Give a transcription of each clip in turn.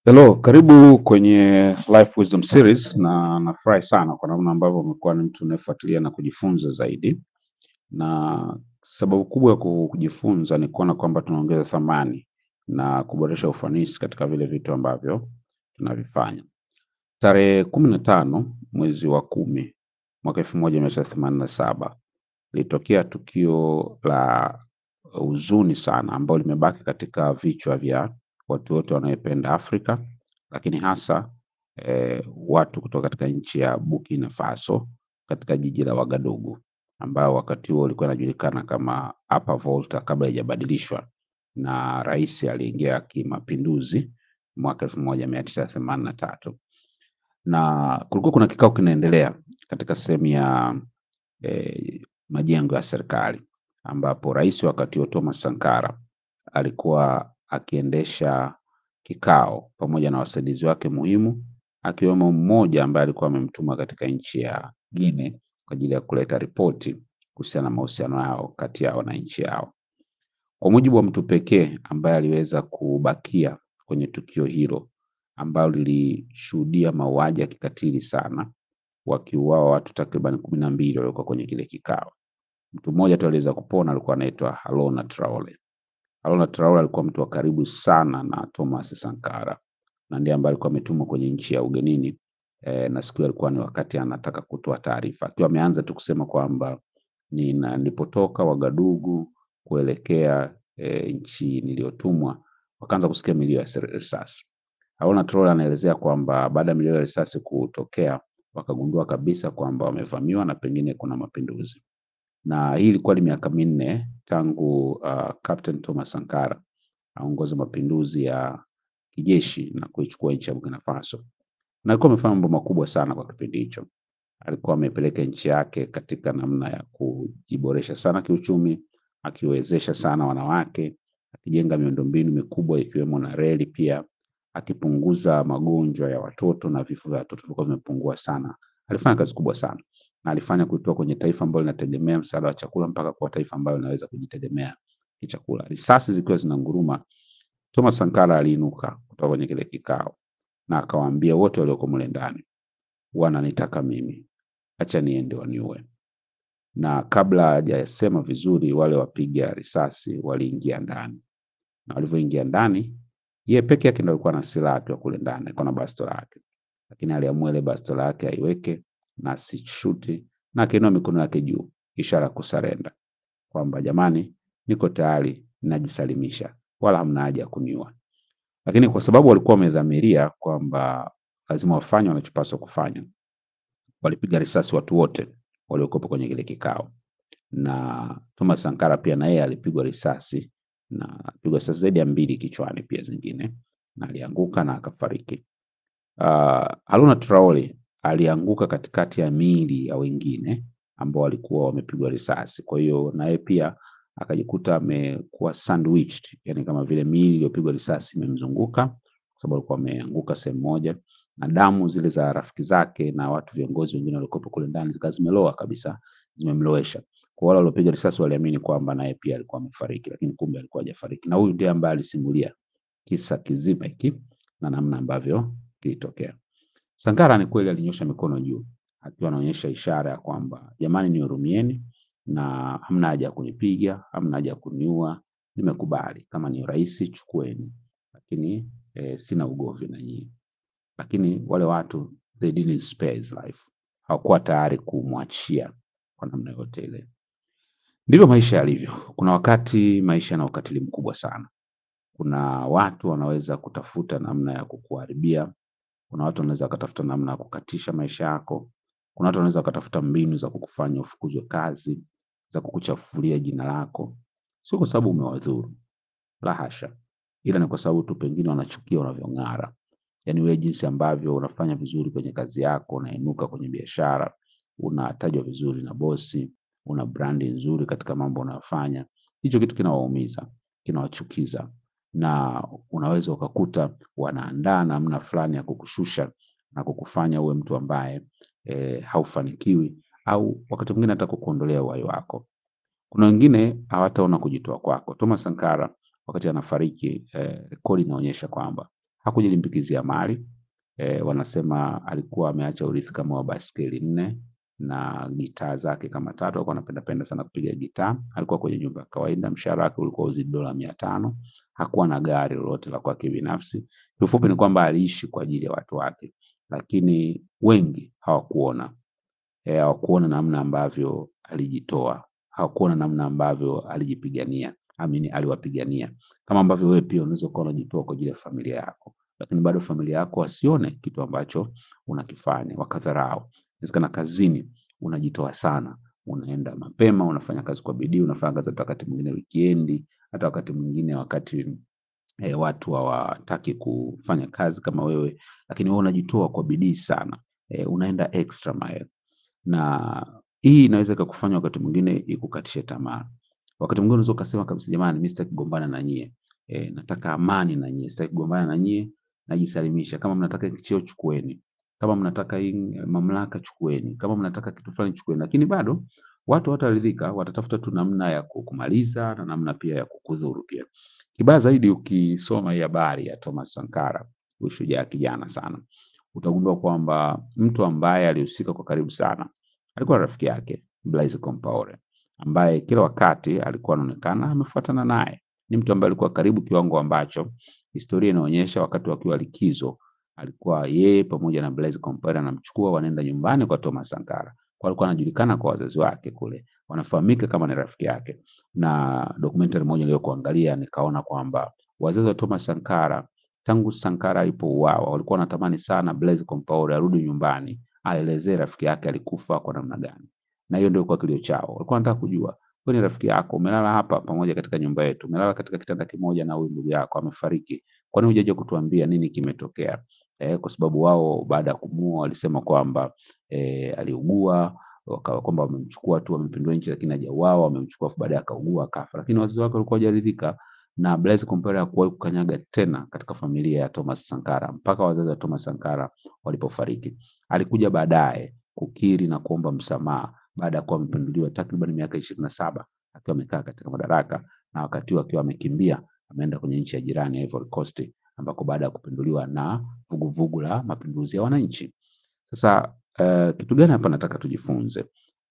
Hello, karibu kwenye Life Wisdom Series na nafurahi sana kwa namna ambavyo umekuwa ni mtu unayefuatilia na kujifunza zaidi, na sababu kubwa ya ku- kujifunza ni kuona kwamba tunaongeza thamani na kuboresha ufanisi katika vile vitu ambavyo tunavifanya. Tarehe kumi na tano mwezi wa kumi mwaka elfu moja mia tisa themanini na saba lilitokea tukio la huzuni sana ambalo limebaki katika vichwa vya watu wote wanaopenda Afrika, lakini hasa eh, watu kutoka katika nchi ya Burkina Faso katika jiji la Wagadugu ambao wakati huo ulikuwa inajulikana kama Upper Volta kabla haijabadilishwa na rais aliyeingia kimapinduzi mwaka elfu moja mia tisa themanini na tatu na kulikuwa kuna kikao kinaendelea katika sehemu ya eh, majengo ya serikali ambapo rais wakati huo Thomas Sankara alikuwa akiendesha kikao pamoja na wasaidizi wake muhimu akiwemo mmoja ambaye alikuwa amemtuma katika nchi ya Guinea kwa ajili ya kuleta ripoti kuhusiana na mahusiano yao kati yao na nchi yao. Kwa mujibu wa mtu pekee ambaye aliweza kubakia kwenye tukio hilo ambalo lilishuhudia mauaji ya kikatili sana, wakiuawa watu takriban kumi na mbili waliokuwa kwenye kile kikao. Mtu mmoja tu aliweza kupona, alikuwa anaitwa Haruna Traore. Haruna Traore alikuwa mtu wa karibu sana na Thomas Sankara na ndiye ambaye alikuwa ametumwa kwenye nchi ya ugenini eh, na siku hiyo alikuwa ni wakati anataka kutoa taarifa, akiwa ameanza tu kusema kwamba nina nilipotoka Wagadugu kuelekea eh, nchi niliyotumwa, wakaanza kusikia milio ya sir- risasi. Haruna Traore anaelezea kwamba baada ya milio ya risasi kutokea, wakagundua kabisa kwamba wamevamiwa na pengine kuna mapinduzi na hii ilikuwa ni miaka minne tangu uh, Captain Thomas Sankara aongoze mapinduzi ya kijeshi na kuichukua nchi ya Burkina Faso, na alikuwa amefanya mambo makubwa sana kwa kipindi hicho. Alikuwa amepeleka nchi yake katika namna ya kujiboresha sana kiuchumi, akiwezesha sana wanawake, akijenga miundombinu mikubwa ikiwemo na reli pia, akipunguza magonjwa ya watoto na vifo vya watoto vilikuwa vimepungua sana. Alifanya kazi kubwa sana na alifanya kutoka kwenye taifa ambalo linategemea msaada wa chakula mpaka kuwa taifa ambalo linaweza kujitegemea kichakula. Risasi zikiwa zinanguruma, Thomas Sankara aliinuka kutoka kwenye kile kikao na akawaambia wote walioko mle ndani, wananitaka mimi, acha niende waniue. Na kabla hajasema vizuri, wale wapiga risasi waliingia ndani, na walivyoingia ndani, yeye peke yake ndo alikuwa na silaha akiwa kule ndani, alikuwa na bastola yake, lakini aliamua ile bastola yake aiweke na asishuti, na akainua mikono yake juu, ishara ya kusarenda kwamba jamani, niko tayari, najisalimisha, wala hamna haja ya kuniua. Lakini kwa sababu walikuwa wamedhamiria kwamba lazima wafanye wanachopaswa kufanya, walipiga risasi watu wote waliokuwepo kwenye kile kikao, na Thomas Sankara pia na yeye alipigwa risasi na alipigwa risasi zaidi ya mbili kichwani pia zingine, na alianguka na akafariki. Uh, Haruna Traore alianguka katikati ya miili ya wengine ambao walikuwa wamepigwa risasi. Kwa hiyo naye pia akajikuta amekuwa sandwiched, yani kama vile miili iliyopigwa risasi imemzunguka kwa sababu alikuwa ameanguka sehemu moja, na damu zile za rafiki zake na watu viongozi wengine waliokuwepo kule ndani zikawa zimeloa kabisa, zimemlowesha. Kwa wale waliopiga risasi waliamini kwamba naye pia alikuwa amefariki, lakini kumbe alikuwa hajafariki, na huyu ndiye ambaye alisimulia kisa kizima hiki na namna ambavyo kilitokea. Sankara ni kweli alinyosha mikono juu akiwa anaonyesha ishara ya kwamba jamani, nihurumieni na hamna haja ya kunipiga, hamna haja ya kuniua, nimekubali kama ni urais chukueni, lakini eh, sina ugomvi na nyinyi. Lakini wale watu they didn't spare his life, hawakuwa tayari kumwachia kwa namna yote ile. Ndivyo maisha yalivyo. Kuna wakati maisha yana ukatili mkubwa sana. Kuna watu wanaweza kutafuta namna ya kukuharibia kuna watu wanaweza wakatafuta namna ya kukatisha maisha yako. Kuna watu wanaweza wakatafuta mbinu za kukufanya ufukuzwe kazi, za kukuchafulia jina lako, sio kwa sababu umewadhuru, la hasha, ila ni kwa sababu tu pengine wanachukia unavyong'ara, yaani wewe jinsi ambavyo unafanya vizuri kwenye kazi yako, unainuka kwenye biashara, unatajwa vizuri na bosi, una brandi nzuri katika mambo unayofanya. Hicho kitu kinawaumiza, kinawachukiza na unaweza ukakuta wanaandaa namna fulani ya kukushusha na kukufanya uwe mtu ambaye e, haufanikiwi au wakati mwingine hata kukuondolea uhai wako. Kuna wengine hawataona kujitoa kwako. Thomas Sankara wakati anafariki eh, rekodi inaonyesha kwamba Hakujilimbikizia mali e, wanasema alikuwa ameacha urithi kama wa baskeli nne na gitaa zake kama tatu. Alikuwa anapenda penda sana kupiga gitaa. Alikuwa kwenye nyumba ya kawaida, mshahara wake ulikuwa uzidi dola mia tano. Hakuwa na gari lolote la kwake binafsi. Kiufupi ni kwamba aliishi kwa ajili ya watu wake, lakini wengi hawakuona e, hawakuona namna ambavyo alijitoa, hawakuona namna ambavyo alijipigania, amini aliwapigania, kama ambavyo wewe pia unaweza ukawa unajitoa kwa ajili ya familia yako, lakini bado familia yako wasione kitu ambacho unakifanya, wakadharau. Inawezekana kazini unajitoa sana, unaenda mapema, unafanya kazi kwa bidii, unafanya kazi hata wakati mwingine wikendi, hata wakati mwingine wakati e, watu hawataki kufanya kazi kama wewe, lakini wewe unajitoa kwa bidii sana e, unaenda extra mile na hii inaweza ikakufanya wakati mwingine ikukatishe tamaa. Wakati mwingine unaweza ukasema kabisa, jamani, mimi sitaki kugombana na nyie e, nataka amani na nyie, sitaki kugombana na nyie, najisalimisha. Kama mnataka hiki cheo chukueni, kama mnataka hii mamlaka chukueni, kama mnataka kitu fulani chukueni, lakini bado watu hawataridhika, watatafuta tu namna ya kukumaliza na namna pia ya kukudhuru pia. Kibaya zaidi, ukisoma hii habari ya Thomas Sankara, huyu shujaa kijana sana, utagundua kwamba mtu ambaye alihusika kwa karibu sana alikuwa rafiki yake Blaise Compaore, ambaye kila wakati alikuwa anaonekana amefuatana naye. Ni mtu ambaye alikuwa karibu kiwango ambacho historia inaonyesha wakati wakiwa likizo alikuwa yeye pamoja na Blaise Compaore anamchukua, wanaenda nyumbani kwa Thomas Sankara, kwa alikuwa anajulikana kwa wazazi wake kule, wanafahamika kama ni rafiki yake. Na documentary moja niliyokuangalia nikaona kwamba wazazi wa Thomas Sankara tangu Sankara alipouawa walikuwa wanatamani sana Blaise Compaore arudi nyumbani aelezee rafiki yake alikufa kwa namna gani, na hiyo ndio kwa kilio chao. Walikuwa wanataka kujua, wewe ni rafiki yako, umelala hapa pamoja katika nyumba yetu, umelala katika kitanda kimoja na huyu ndugu yako amefariki, kwa nini hujaje kutuambia nini kimetokea? Eh, kwa sababu wao baada ya kumuua walisema kwamba eh, aliugua kwamba wamemchukua tu wamepindua nchi, lakini hajauawa, wamemchukua baadaye akaugua akafa, lakini wazazi wake walikuwa hawajaridhika na Blaise Compaore hakuwahi kukanyaga tena katika familia ya Thomas Sankara mpaka wazazi wa Thomas Sankara walipofariki. Alikuja baadaye kukiri na kuomba msamaha baada ya kuwa amepinduliwa takriban miaka ishirini na saba akiwa amekaa katika madaraka, na wakati huo akiwa amekimbia ameenda kwenye nchi ya jirani ya Ivory Coast, ambako baada ya kupinduliwa na vuguvugu la mapinduzi ya wananchi. Sasa uh, kitu gani hapa nataka tujifunze?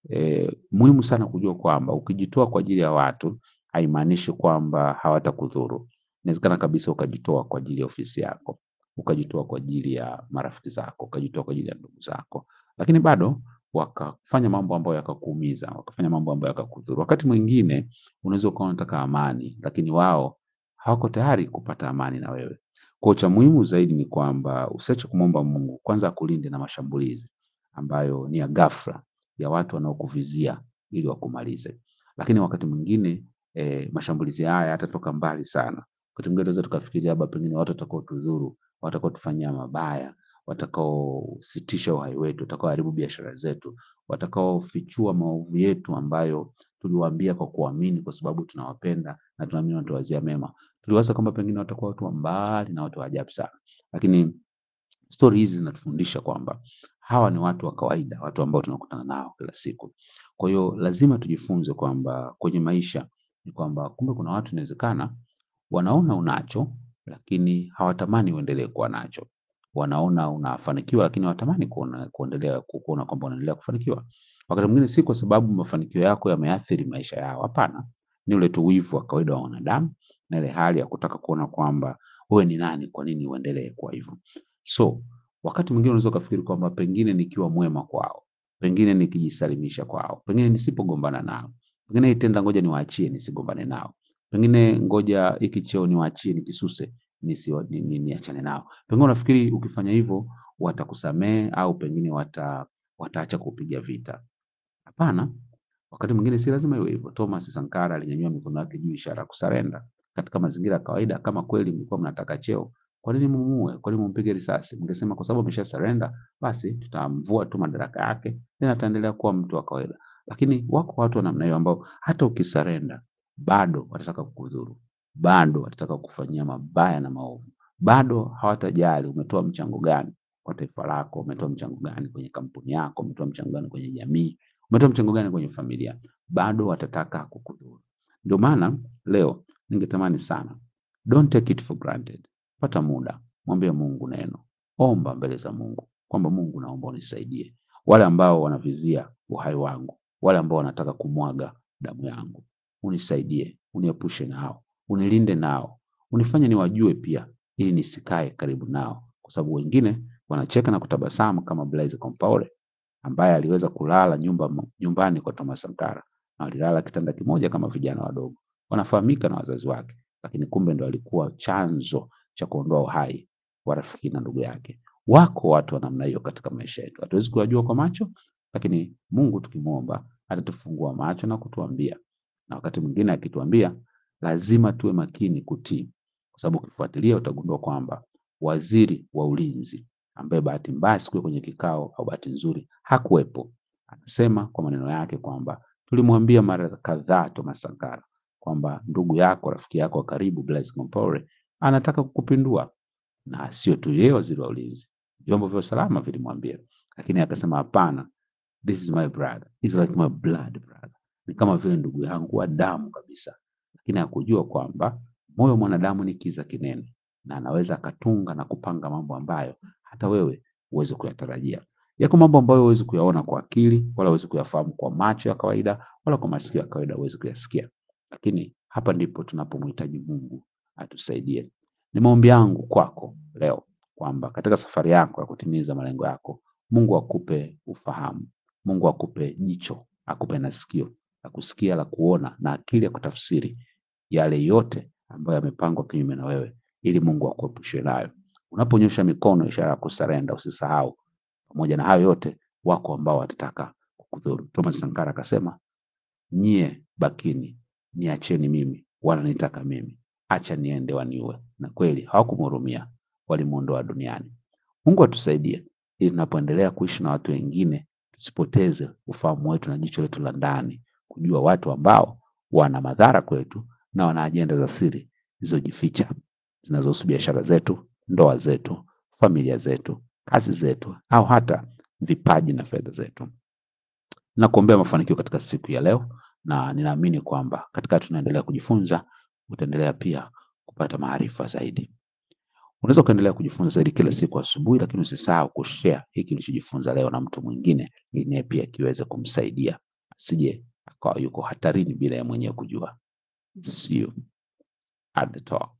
E, muhimu sana kujua kwamba ukijitoa kwa ajili ya watu haimaanishi kwamba hawatakudhuru. Inawezekana kabisa ukajitoa kwa ajili ya ofisi yako, ukajitoa kwa ajili ya marafiki zako, ukajitoa kwa ajili ya ndugu zako, lakini bado wakafanya mambo ambayo yakakuumiza, wakafanya mambo ambayo yakakudhuru. Wakati mwingine unaweza ukawa unataka amani, lakini wao hawako tayari kupata amani na wewe. Kwa cha muhimu zaidi ni kwamba usiache kumwomba Mungu kwanza akulinde na mashambulizi ambayo ni ya ghafla ya watu wanaokuvizia ili wakumalize. Lakini wakati mwingine e, mashambulizi haya yatatoka mbali sana. Wakati mwingine tunaweza tukafikiria labda pengine watu watakao tudhuru, watakao tufanyia mabaya, watakaositisha uhai wetu, watakaoharibu biashara zetu, watakaofichua maovu yetu ambayo tuliwaambia kwa kuamini, kwa sababu tunawapenda na tunaamini wanatuwazia mema. Tuliwaza kwamba pengine watakuwa watu wa mbali na watu wa ajabu sana, lakini stori hizi zinatufundisha kwamba hawa ni watu wa kawaida, watu ambao tunakutana nao kila siku. Kwa hiyo lazima tujifunze kwamba kwenye maisha ni kwamba kumbe kuna watu inawezekana wanaona unacho, lakini hawatamani uendelee kuwa nacho. Wanaona unafanikiwa, lakini hawatamani kuona kuendelea kuona kwamba unaendelea kufanikiwa. Wakati mwingine si kwa sababu mafanikio yako yameathiri maisha yao, hapana, ni ule tu wivu wa kawaida wa wanadamu na ile hali ya kutaka kuona kwamba wewe ni nani, kwa nini uendelee kuwa hivyo. So wakati mwingine unaweza ukafikiri kwamba pengine nikiwa mwema kwao, pengine nikijisalimisha kwao, pengine nisipogombana nao, pengine hii tenda ngoja niwaachie nisigombane nao, pengine ngoja hiki cheo niwaachie nikisuse nisiwa- ni- ni- niachane nao. Pengine unafikiri ukifanya hivyo watakusamehe au pengine wata wataacha kupiga vita. Hapana, wakati mwingine si lazima iwe hivyo. Thomas Sankara alinyanyua mikono yake juu, ishara ya kusarenda. Katika mazingira ya kawaida, kama kweli mlikuwa mnataka cheo, kwa nini mumuue? Kwa nini mumpige risasi? Mngesema kwa sababu amesha surrender, basi tutamvua tu madaraka yake, tena ataendelea kuwa mtu wa kawaida. Lakini wako watu wa namna hiyo ambao hata ukisarenda bado watataka kukudhuru, bado watataka kukufanyia mabaya na maovu, bado hawatajali umetoa mchango gani kwa taifa lako, umetoa mchango gani kwenye kampuni yako, umetoa mchango gani kwenye jamii, umetoa mchango gani kwenye familia, bado watataka kukudhuru. Ndio maana leo ningetamani sana, don't take it for granted. Pata muda, mwambie Mungu neno, omba mbele za Mungu kwamba Mungu, naomba unisaidie. Wale ambao wanavizia uhai wangu, wale ambao wanataka kumwaga damu yangu, unisaidie, uniepushe nao, unilinde nao, unifanye niwajue pia, ili nisikae karibu nao, kwa sababu wengine wanacheka na kutabasamu kama Blaise Compaore ambaye aliweza kulala nyumba, nyumbani kwa Thomas Sankara na walilala kitanda kimoja kama vijana wadogo, wanafahamika na wazazi wake, lakini kumbe ndo alikuwa chanzo cha kuondoa uhai wa rafiki na ndugu yake. Wako watu wa namna hiyo katika maisha yetu, hatuwezi kuyajua kwa macho, lakini Mungu tukimwomba atatufungua macho na kutuambia, na wakati mwingine akituambia, lazima tuwe makini kutii, kwa sababu ukifuatilia utagundua kwamba waziri wa ulinzi ambaye bahati mbaya siku kwenye kikao au bahati nzuri hakuwepo, anasema kwa maneno yake kwamba tulimwambia mara kadhaa Thomas Sankara kwamba ndugu yako, rafiki yako wa karibu Blaise Compaore anataka kukupindua, na sio tu yeye waziri wa ulinzi, vyombo vya usalama vilimwambia, lakini akasema hapana, this is my brother, is like my blood brother, ni kama vile ndugu yangu wa damu kabisa. Lakini hakujua kwamba moyo wa mwanadamu ni kiza kinene, na anaweza akatunga na kupanga mambo ambayo hata wewe huwezi kuyatarajia. Yako mambo ambayo huwezi kuyaona kwa akili, wala huwezi kuyafahamu kwa macho ya kawaida, wala kwa masikio ya kawaida huwezi kuyasikia. Lakini hapa ndipo tunapomhitaji Mungu atusaidie. Ni maombi yangu kwako leo kwamba katika safari yako ya kutimiza malengo yako, Mungu akupe ufahamu, Mungu akupe jicho, akupe na sikio la kusikia, la kuona na akili ya kutafsiri yale yote ambayo yamepangwa kinyume na wewe, ili Mungu akuepushe nayo. Unaponyosha mikono, ishara ya kusarenda, usisahau pamoja na hayo yote, wako ambao watataka kukudhuru. Thomas Sankara akasema, nyie bakini, niacheni mimi, wananitaka mimi, acha niende waniue. Na kweli hawakumhurumia, walimuondoa duniani. Mungu atusaidie ili tunapoendelea kuishi na watu wengine tusipoteze ufahamu wetu na jicho letu la ndani, kujua watu ambao wana madhara kwetu na wana ajenda za siri zilizojificha zinazohusu biashara zetu, ndoa zetu, familia zetu, kazi zetu, au hata vipaji na fedha zetu. Nakuombea mafanikio katika siku ya leo, na ninaamini kwamba katika tunaendelea kujifunza, utaendelea pia kupata maarifa zaidi. Unaweza ukaendelea kujifunza zaidi kila siku asubuhi, lakini usisahau kushare hiki ulichojifunza leo na mtu mwingine, ili naye pia kiweze kumsaidia asije akawa yuko hatarini bila ya mwenyewe kujua. See you at the top.